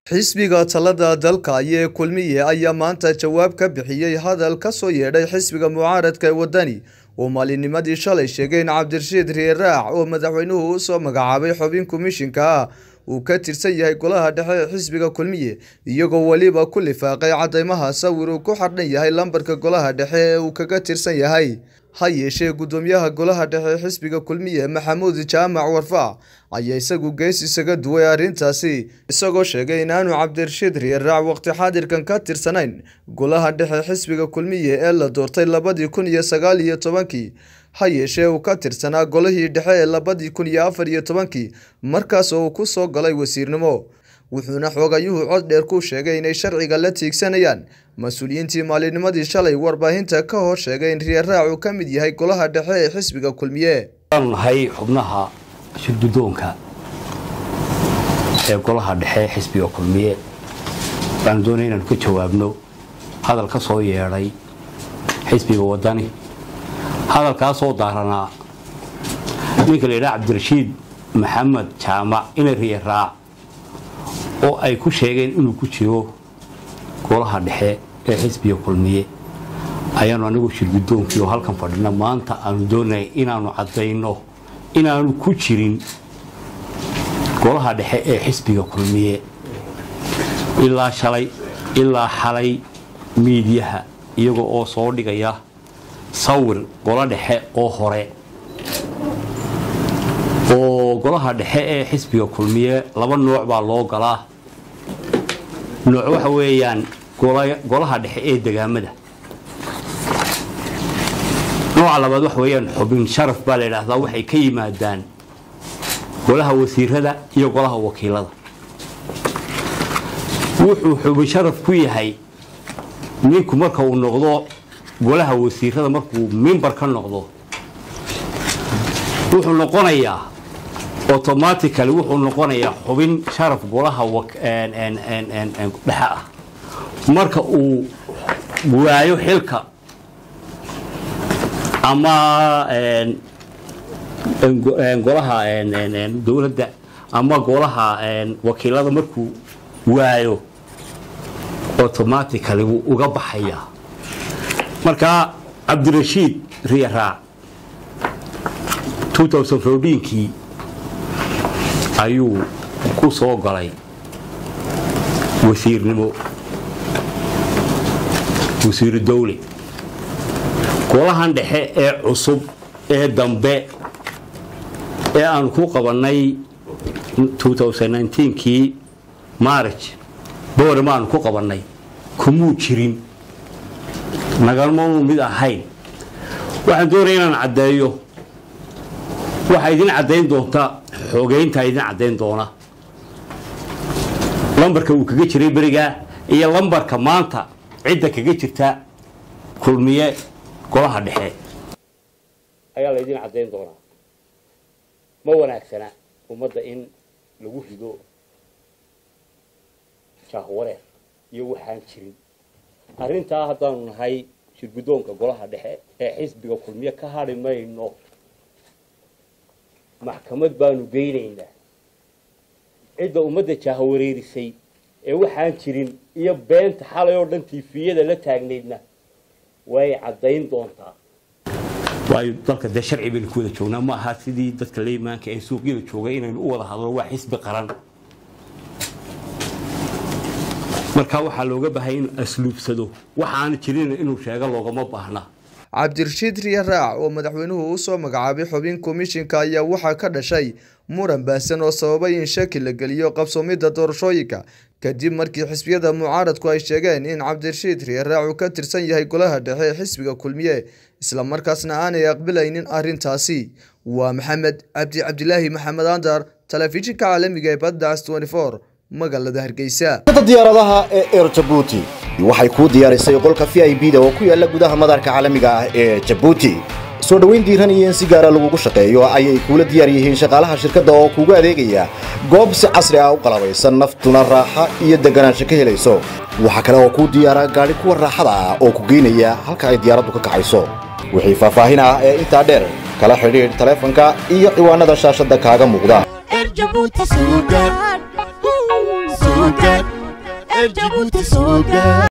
xisbiga talada dalka ee kulmiye ayaa maanta jawaab ka bixiyey hadal ka soo yeedhay xisbiga mucaaradka ee wadani oo maalinimadii shalay sheegay in cabdirashiid riiraac oo madaxweynuhu u soo magacaabay xubin komishinka ah uu ka tirsan yahay golaha dhexe ee xisbiga kulmiye iyagoo weliba ku lifaaqay cadeymaha sawir uu ku xardhan yahay lambarka golaha dhexe ee uu kaga tirsan yahay ha yeeshee gudoomiyaha golaha dhexe ee xisbiga kulmiye maxamuud jaamac warfaac ayaa isagu gees isaga duway arrintaasi isagoo sheegay inaanu cabdirashiid riiraac waqti xaadirkan ka tirsanayn golaha dhexe xisbiga kulmiye ee la doortay labadii kun iyo sagaal iyo tobankii ha yeeshee uu ka tirsanaa golihii dhexe ee labadii kun iyo afar iyo tobankii markaas oo uu ku soo galay wasiirnimo wuxuuna xoogayuhu cod dheer ku sheegay inay sharciga la tiigsanayaan mas-uuliyiintii maalinimadii shalay warbaahinta ka hor sheegay in riiraac uu ka mid yahay golaha dhexe ee xisbiga kulmiye waanu nahay xubnaha shirgudoonka ee golaha dhexe xisbiga kulmiye waxaanu doonaya inaanu ka jawaabno hadal ka soo yeedhay xisbiga wadani hadalkaasoo daaranaa ninka la yidhaha cabdirashiid maxamed jaamac ina riiraac oo ay ku sheegeen inuu ku jiro golaha dhexe ee xisbiga kulmiye ayaanu anigu shirgudoonkii oo halkan fadhina maanta aanu doonaya inaanu caddayno inaanu ku jirin golaha dhexe ee xisbiga kulmiye ilaa shalay ilaa xalay miidyaha iyaga oo soo dhigaya sawir golo dhexe oo hore oo golaha dhexe ee xisbiga kulmiye laba nooc baa loo galaa nooc waxa weeyaan golaha dhexe ee degaamada nooca labaad waxa weeyaan xubin sharaf baa la yidhaahdaa waxay ka yimaadaan golaha wasiirada iyo golaha wakiilada wuxuu xubin sharaf ku yahay ninku marka uu noqdo golaha wasiirada markuu mimbar ka noqdo wuxuu noqonayaa automatically wuxuu noqonayaa xubin sharaf golaha dhexe ah marka uu waayo xilka ama golaha dowladda ama golaha wakiilada markuu waayo automatically wuu uga baxayaa marka cabdirashiid riiraac kii ayuu ku soo galay wasiirnimo wasiiru dawle golahan dhexe ee cusub ee dambe ee aanu ku qabannay kii maarij boorem aanu ku qabannay kumuu jirin nagalmanu mid ahayn waxaan doonaya inaan caddeeyo waxaa idin caddayn doonta xoogeyntaa idin caddayn doona lambarka uu kaga jiray berigaa iyo lambarka maanta cidda kaga jirta kulmiye golaha dhexe ayaa la ydin caddayn doonaa ma wanaagsana ummadda in lagu rido jaahwareer iyo waxaan jirin arrintaa haddaanu nahay shirgudoonka golaha dhexe ee xisbiga kulmiye ka hadhi mayno maxkamad baanu geynaynaa cidda ummadda jaahawareerisay ee waxaan jirin iyo beenta xalay oo dhan tiifiyada la taagnaydna way caddayn doontaa waayo dalka dee sharci baynu ku wada joognaa ma aha sidii dadka leymaanka ee suuqyada joogay inaynu u wada hadlo waa xisbi qaran marka waxaa looga baahaya inuu asluubsado waxaana jirin inuu sheego loogama baahna cabdirashiid riiraac oo madaxweynuhu u soo magacaabay xubin komishinka ayaa waxaa ka dhashay muran baahsan oo sababay in shaki la geliyo qabsoomidda doorashooyinka kadib markii xisbiyada mucaaradku ay sheegeen in cabdirashiid riiraac uu ka tirsan yahay golaha dhexe ee xisbiga kulmiye islamarkaasna aanay aqbalaynin arrintaasi waa maxamed cabdi cabdilaahi maxamed andar telefishinka caalamiga ee baddacs magaalada hargeysa diyaaradaha ee eer jabuuti waxay kuu diyaarisay qolka v i b da oo ku yaala gudaha madaarka caalamiga ah ee jabuuti soo dhoweyn diiran iyo in si gaara lagugu shaqeeyo ayay kuula diyaar yihiin shaqaalaha shirkadda oo kuugu adeegaya goob si casri ah u qalabaysan naftuna raaxa iyo deganaansho ka helayso waxaa kale oo kuu diyaara gaadhi kuwa raaxada ah oo ku geynaya halka ay diyaaraddu ka kacayso wixii faahfaahin ah ee intaa dheer kala xidhiidh taleefanka iyo ciwaanada shaashadda kaaga muuqda Jabuuti suugaan suugaan ee jabuuti soo gaar